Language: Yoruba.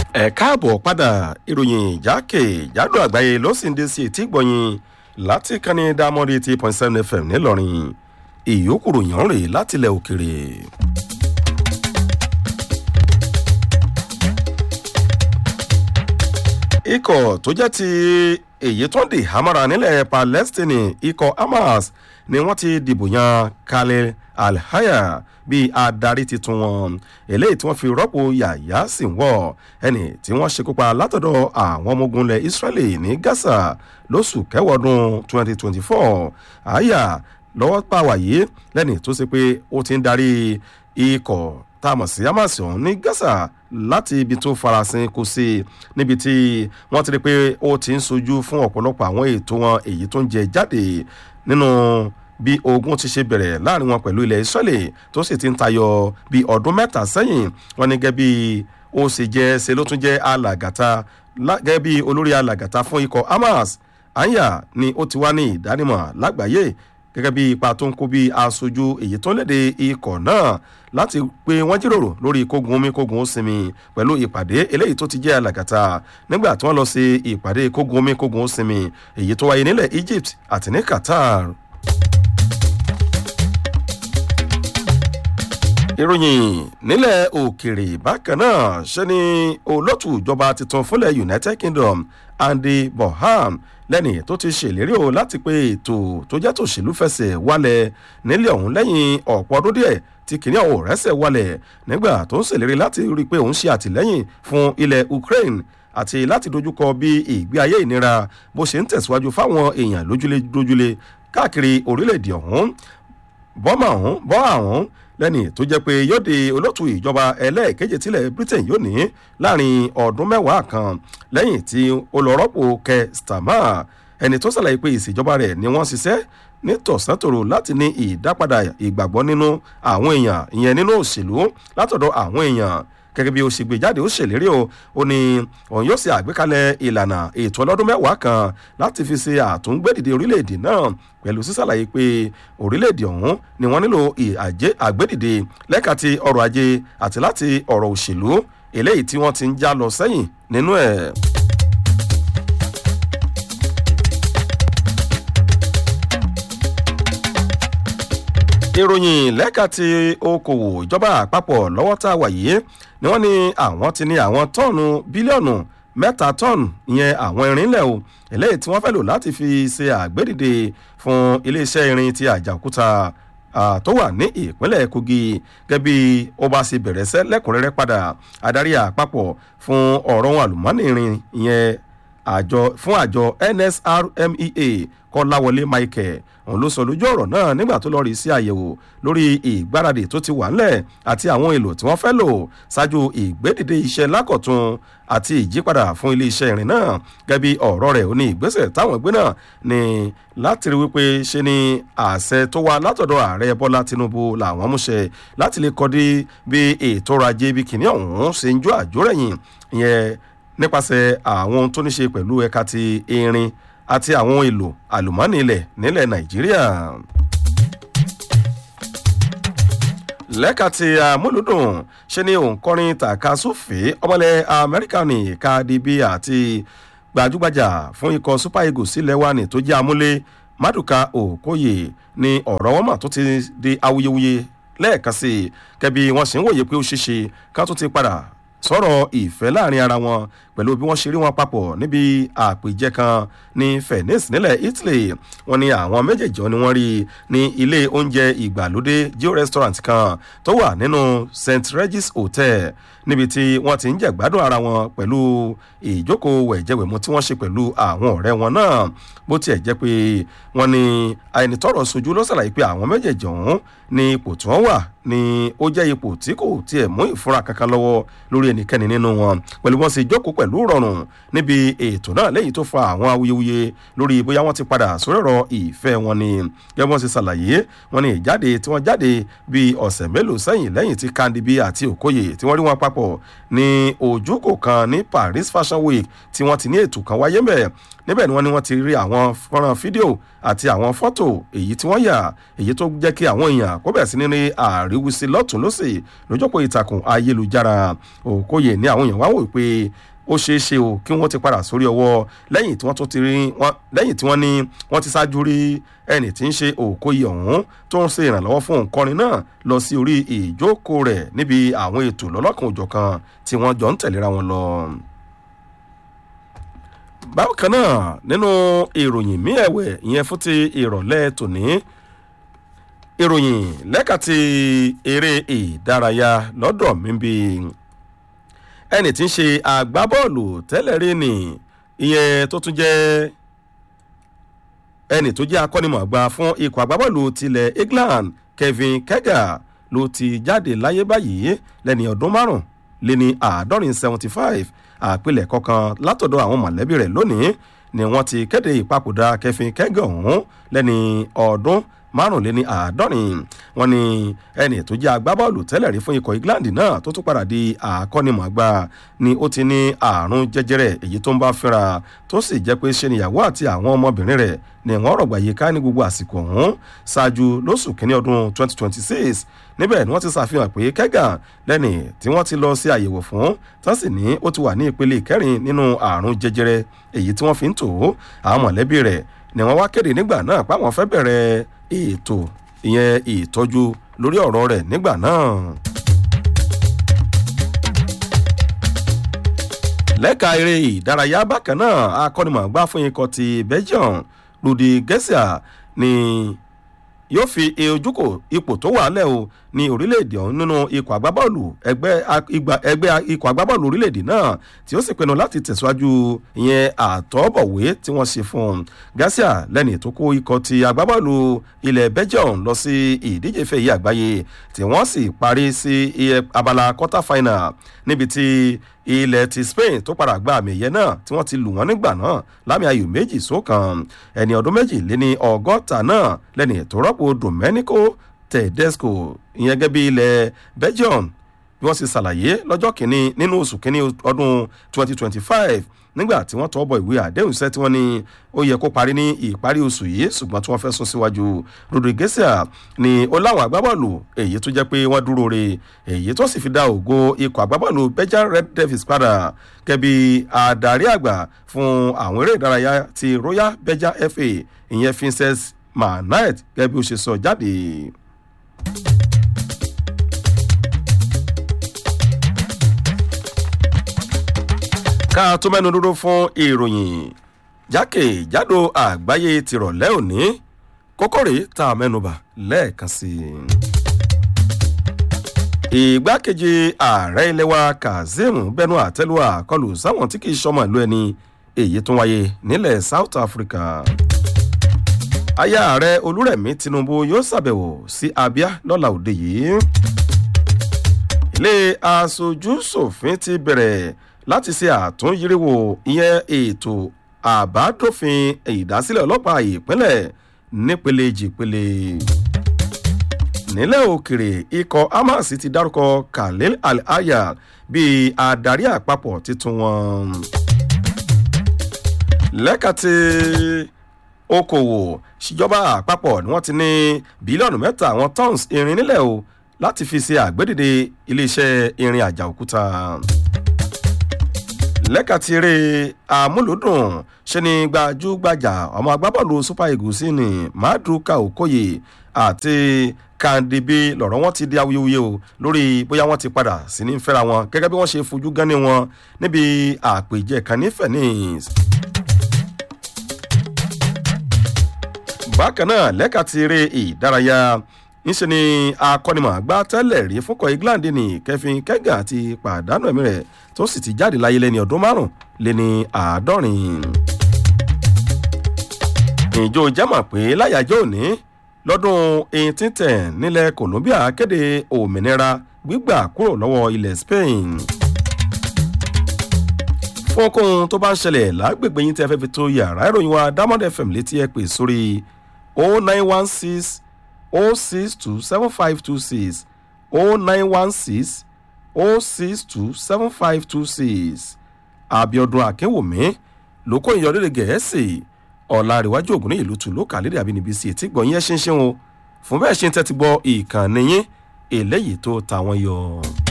ẹ káàbọ̀ padà ìròyìn jákèjádò àgbáyé ló sì ń dé sí etí gbọ̀nyìn láti kánní dámọ́dé eighty point seven fm ńìlọrin ìyókù ròyìn rèé látilẹ̀ òkèrè. ikọ̀ tó jẹ́ ti èyí tó ń dì hamara nílẹ̀ palestine ikọ̀ hamas ni wọ́n ti dìbò yan khalil alhaya bíi adarí titun wọn eléyìí tí wọ́n fi rọ́pò yàyà sí wọ̀ ẹni tí wọ́n ṣekúpa látọ̀dọ̀ àwọn ọmọ ogun ilẹ̀ israeli ní gaza lóṣù kẹwọ́dún 2024 àyà lọ́wọ́ pàwáyé lẹ́ni tó ṣe pé ó ti ń darí ikọ̀ tá a mọ̀ sí hamas ọ̀hún ní gaza láti ibi tó farasin kò sí níbi tí wọ́n ti rí pé ó ti ń sojú fún ọ̀pọ̀lọpọ̀ àwọn ètò wọn èyí tó ń jẹ jáde nínú bí ogun ti ṣe bẹ̀rẹ̀ láàrin wọn pẹ̀lú ilẹ̀ israeli tó sì ti ń tayọ bí ọdún mẹ́ta sẹ́yìn wọn ní gẹ́gẹ́ bí ó sì jẹ́ ṣe ló tún jẹ́ alàgàtà gẹ́gẹ́ bí olórí alàgàtà fún ikọ̀ hamas anya ni ó ti wá ní ìdánimọ̀ lágbàáyé gẹ́gẹ́ bí ipa tó ń kó bí aṣojú èyí tó ń léde ikọ̀ náà láti pé wọ́n jíròrò lórí kógun omi kógun ó sinmi pẹ̀lú ìpàdé eléyìí tó ti jẹ́ alàgàtà nígbà tí wọ́n lọ sí ìpàdé kógun omi kógun ó sinmi èyí tó wáyé nílẹ̀ egypt àti ní qatar. ìròyìn nílẹ̀ òkèrè bákan náà ṣe ni olótù ìjọba tuntun fúnlẹ̀ united kingdom andy boham lẹ́ni tó ti ṣèlérí o láti pé ètò tó jẹ́ tòṣèlú fẹsẹ̀ wálẹ̀ nílẹ̀ ọ̀hún lẹ́yìn ọ̀pọ̀ ọdún díẹ̀ tí kìnìún ọ̀hún rẹ́sẹ̀ wálẹ̀ nígbà tó ń ṣèlérí láti rí i pé òun ṣe àtìlẹ́yìn fún ilẹ̀ ukraine àti láti dojúkọ bí ìgbé ayé ìnira bó ṣe ń tẹ̀síwájú fáwọn èèyàn lójúlé dójúlé káàkiri orílẹ̀-èdè ọ̀hún bọ́mà ọ̀hún bọ́ àwọn lẹ́ni tó jẹ́ pé yóò di olóòtú ìjọba ẹlẹ́ẹ̀keje tilẹ̀ britain yóò ní láàrin ọdún mẹ́wàá kan lẹ́yìn tí olùrọ́pò kẹ starmer ẹni tó ṣàlàyé pé ìṣèjọba rẹ̀ ni wọ́n ṣiṣẹ́ ní tọ̀sán-tòrò láti ní ìdápadà ìgbàgbọ́ nínú àwọn èèyàn ìyẹn nínú òṣèlú látọ̀dọ̀ àwọn èèyàn gẹ́gẹ́ bí ó ṣe gbé jáde ó ṣèlérí o ó ní òun yóò ṣe àgbékalẹ̀ ìlànà ètò ọlọ́dún mẹ́wàá kan láti fi ṣe àtúngbèdìde orílẹ̀-èdè náà pẹ̀lú sísàlàyé pé orílẹ̀-èdè ọ̀hún ni wọ́n nílò àgbédìde lẹ́ka ti ọrọ̀ ajé àti láti ọ̀rọ̀ òṣèlú eléyìí tí wọ́n ti ń já lọ sẹ́yìn nínú ẹ̀. ìròyìn lẹ́ka ti okòwò ìjọba àpapọ̀ lọ́wọ́ tá a wà yìí ni wọ́n ní àwọn ti ní àwọn tọ́ọ̀nù bílíọ̀nù mẹ́ta tọ́ọ̀nù ìyẹn àwọn irinlẹ̀ o eléyìí tí wọ́n fẹ́ lò láti fi ṣe àgbédìde fún iléeṣẹ́ irin ti àjàkúta tó wà ní ìpínlẹ̀ kogi gẹ́gẹ́ bí ó bá ṣe bẹ̀rẹ̀ sẹ́ lẹ́kùnrẹ́rẹ́ padà adarí àpapọ̀ fún ọ̀rọ̀ ohun àlùmọ́ọ́nì irin ìyẹn àjọ fún àjọ nsrmea kọ́láwọlé michael òun ló sọ lójú ọ̀rọ̀ náà nígbà tó lọ́ọ́ rí sí àyẹ̀wò lórí ìgbáradì tó ti wà ńlẹ̀ àti àwọn èlò tí wọ́n fẹ́ lò ṣáájú ìgbédìde iṣẹ́ lákọ̀tún àti ìjípadà fún iléeṣẹ́ ìrìn náà gẹ́bí ọ̀rọ̀ rẹ̀ ó ní ìgbésẹ̀ táwọn ẹgbẹ́ náà ní láti rí wípé ṣe ni àṣẹ tó wá látọ̀dọ̀ ààrẹ bọ́lá tinubu làwọn múṣẹ láti lè kọ́dí bí ètò ọrọ̀ ajé bí kìnìún ọ̀hún ṣe ń jó àjórẹ̀yìn ìyẹn nípasẹ̀ àwọn tó ní ṣe pẹ̀lú ẹ̀ka ti irin àti àwọn èlò àlùmọ́ọ́nì ilẹ̀ nílẹ̀ nàìjíríà. lẹ́ka ti àmúlùdùn ṣe ni òǹkọrin tàkasúfè ọmọlẹ̀ amẹ́ríkà ní cardi b àti gbajúgbajà fún ikọ̀ super eagles sílẹ̀ wa ní tó jẹ́ amúlé maduka okoye ní ọ̀rọ̀ wọn mà tó ti di awuyewuye lẹ́ẹ̀kan sí i kẹ́bi wọ́n sì ń wòye pé ó ṣeéṣe ká tó ti padà sọ̀rọ̀ ìfẹ́ láàrin ara wọn pẹ̀lú bí wọ́n ṣe rí wọn papọ̀ níbi àpèjẹ kan ní venice nílẹ̀ italy wọn ni àwọn méjèèjì ni wọ́n rí ní ilé oúnjẹ ìgbàlódé geo restaurant kan tó wà nínú st regis hotel níbi tí wọ́n ti ń jẹ̀gbádùn ara wọn pẹ̀lú ìjókòó wẹ̀jẹ̀wẹ̀mú tí wọ́n ṣe pẹ̀lú àwọn ọ̀rẹ́ wọn náà bó tiẹ̀ jẹ́ pé wọ́n ní àìnítọ́rọ̀ sojú ló ṣàlàyé pé àwọn méjèèjì ọ̀hún ní ipò tí wọ́n wà ní ó jẹ́ ipò tí kò tiẹ̀ mú ìfura kankan lọ́wọ́ lórí ẹnikẹ́ni nínú wọn pẹ̀lú wọn sì jókòó pẹ̀lú rọrùn níbi ètò náà lẹ́yìn tó fa àwọn awuyewuye lórí bóyá wọ́n ti padà sórí ọ̀rọ̀ ìfẹ́ wọn ni gẹ́gẹ́ bí wọ́n ṣe ṣàlàyé wọn ni ìjáde tí wọ́n jáde bíi ọ̀sẹ̀ mélòó sẹ́yìn lẹ́yìn tí kandibi àti okoye tí wọ́n rí wọn papọ̀ ní ojúkò kan ní paris fashion week tí wọ́n ti ní ètò kan wáyé mẹ́ níbẹ̀ ni wọ́n ní wọ́n ti rí àwọn fọ́nrán fídíò àti àwọn fọ́tò èyí tí wọ́n yà èyí tó jẹ́ kí àwọn èèyàn kó bẹ̀rẹ̀ sí ní rí àríwísí lọ́tún lọ́sì lójókòó ìtàkùn ayélujára òkóyè ní àwọn èèyàn wá wò pé ó ṣeé ṣe o kí wọ́n ti padà sórí ọwọ́ lẹ́yìn tí wọ́n tó ti rí wọ́n lẹ́yìn tí wọ́n ní wọ́n ti ṣáájú rí ẹni tí ń ṣe òkóyè ọ̀hún tó ń ṣe ìrànlọ́wọ́ fún òǹkọrin náà lọ sí orí ìjókòó rẹ̀ níbi àwọn ètò lọ́lọ́kan òjọ̀kan tí wọ́n jọ ń tẹ̀léra wọn lọ bákan náà nínú ìròyìn mí ẹ̀wẹ̀ ìyẹn fún ti ìrọ̀lẹ́ tòní ìròyìn lẹ́ka ti eré ìdárayá lọ́dọ̀ mi bí ẹni tí ń ṣe agbábọ́ọ̀lù tẹ́lẹ̀ rí ni ìyẹn tó tún jẹ́ ẹni tó jẹ́ akọ́nimọ̀ọ́gbá fún ikọ̀ agbábọ́ọ̀lù tilẹ̀ england kevin kegar ló ti jáde láyé báyìí lẹ́ni ọdún márùn-ún lé ní àádọ́rin seventy five àpilẹ̀kọ kan látọ̀dọ̀ àwọn mọ̀lẹ́bí rẹ̀ lónìí ni wọ́n ti kéde ìpapòdà kẹfìn kẹ́gàn ọ̀hún lẹ́ni ọdún márùnléní àádọ́rin wọn ni ẹni tó jẹ́ agbábọ́ọ̀lù tẹ́lẹ̀ rí fún ikọ̀ england náà tó tún padà di àkọ́nimọ̀ọ́gbá ni ó ti ní àrùn jẹjẹrẹ èyí tó ń bá fínra tó sì jẹ́ pé ṣe níyàwó àti àwọn ọmọbìnrin rẹ̀ ni wọ́n rọ̀gbà yìí ká ní gbogbo àsìkò ọ̀hún ṣáájú lóṣù kínní ọdún 2026 níbẹ̀ ni wọ́n ti ṣàfihàn pé kẹ́gàn lẹ́nì tí wọ́n ti lọ sí àyẹ̀wò fún tán sì ní ó ti wà ní ìpele ìkẹrin nínú àrùn jẹjẹrẹ èyí tí wọ́n fi ń tò ó àwọn mọ̀lẹ́bí rẹ̀ ni wọ́n wá kéde nígbà náà páwọn fẹ́ bẹ̀rẹ̀ ètò ìyẹn ìtọ́jú lórí ọ̀rọ̀ rẹ̀ nígbà náà. lẹ́ka eré ìdárayá bákan náà akọ́nimọ̀ọ́gbá fún ikọ̀ ti belgium rudi gẹ́sà ni yóò fi ojúkò ipò tó wà lẹ́ o ní orílẹ̀-èdè ọ̀hún nínú ikọ̀ agbábọ́ọ̀lù ẹgbẹ́ ikọ̀ agbábọ́ọ̀lù orílẹ̀-èdè náà tí ó sì pinnu láti tẹ̀síwájú ìyẹn àtọ́bọ̀wé tí wọ́n ṣe fún un garcia lẹ́ni tó kó ikọ̀ ti agbábọ́ọ̀lù ilẹ̀ belgium lọ sí ìdíje fẹ́ yìí àgbáyé tí wọ́n sì parí sí abala quarter final níbi tí ilẹ̀ ti spain tó padà gba àmì ẹ̀yẹ náà tí wọ́n ti lù wọ́n nígbà náà lámì ayò méjì sókàn ẹni ọdún méjì lé ní ọgọ́ta náà lẹ́ni tó rọ́pò domenico tedesco ìyẹn gẹ́gẹ́ bí ilẹ̀ belgium bí wọ́n sì ṣàlàyé lọ́jọ́ kìíní nínú oṣù kìíní ọdún 2025 nígbà tí wọ́n tọ́ bọ̀ ìwé àdéhùn iṣẹ́ tí wọ́n ní ó yẹ kó parí ní ìparí oṣù yìí ṣùgbọ́n tí wọ́n fẹ́ sún síwájú rodriguez ni ó láwọn agbábọ́ọ̀lù èyí tó jẹ́ pé wọ́n dúró re èyí tó sì fi dá ògo ikọ̀ agbábọ́ọ̀lù belgian red devils padà kẹbi adarí àgbà fún àwọn eré ìdárayá ti royal belgian fa ìyẹn vincent manait gẹ́gẹ́ bí ó ṣe sọ jáde. ká tó mẹ́nu dúró fún ìròyìn jákèjádò àgbáyé tìrọ̀lẹ́ òní kókórè tá a mẹ́nuba lẹ́ẹ̀kan sí i. ìgbákejì ààrẹ ilé wa kazeem bẹnu àtẹlu àkọlù sáwọn tí kì í sọmọ ìlú ẹni èyí tó wáyé nílẹ̀ south africa. aya ààrẹ olúrẹ̀mí tinubu yóò ṣàbẹ̀wò sí abia lọ́la òde yìí. ilé aṣojú ṣòfin ti bẹ̀rẹ̀ láti ṣe àtúnyíríwò ìyẹn ètò àbádòfin ìdásílẹ̀ ọlọ́pàá ìpínlẹ̀ nípele jìpele. nílẹ̀ òkèrè ikọ̀ hamas ti dárúkọ khalil al-aya bíi adarí àpapọ̀ tuntun wọn. lẹ́ka ti okòwò ṣìjọba àpapọ̀ ni wọ́n ti ní bílíọ̀nù mẹ́ta àwọn tons irin nílẹ̀ o láti fi ṣe àgbédìde iléeṣẹ́ irin àjà òkúta lẹ́ka ti eré amúlòdùn ṣe ni gbajúgbajà ọmọ agbábọ́ọ̀lù super eagles ní maduka okoye àti kandibi lọ̀rọ̀ wọn ti di awuyewuye o lórí bóyá wọ́n ti padà sí ní fẹ́ra wọn gẹ́gẹ́ bí wọ́n ṣe fojú gánni wọn níbi àpèjẹ kan ní phoenix. bákan náà lẹ́ka ti eré ìdárayá ńṣe ni akọ́nimọ̀ọ́gbá tẹ́lẹ̀ rí fúnkọ̀ england ní kẹfin kẹ́gà ti pàdánù ẹ̀mí rẹ̀ tó sì ti jáde láyé lẹ́ni ọdún márùn lẹ́ni àádọ́rin. ìjọ jẹ́mọ̀ pé láyàjọ́ òní lọ́dún 1810 nílẹ̀ colombia kéde òmìnira gbígbà kúrò lọ́wọ́ ilẹ̀ spain. fún okòhun tó bá ń ṣẹlẹ̀ lágbègbè yín tí ẹ fẹ́ fi tó yàrá ìròyìn wa diamond fm létí ẹ pè sórí 0916 o six two seven five two six o nine one six o six two seven five two six abiodun akínwùmí ló kó ìyọrílẹ̀ gẹ̀ẹ́sì ọ̀làríwájú ògùn ní ìlú tùlú kàlédè àbínibí sí etí gbọ̀nyìn ẹ̀ ṣinṣin o fún bẹ́ẹ̀ ṣe ń tẹ́tí gbọ́ ìkànnì yín eléyìí tó ta wọ́n yọ.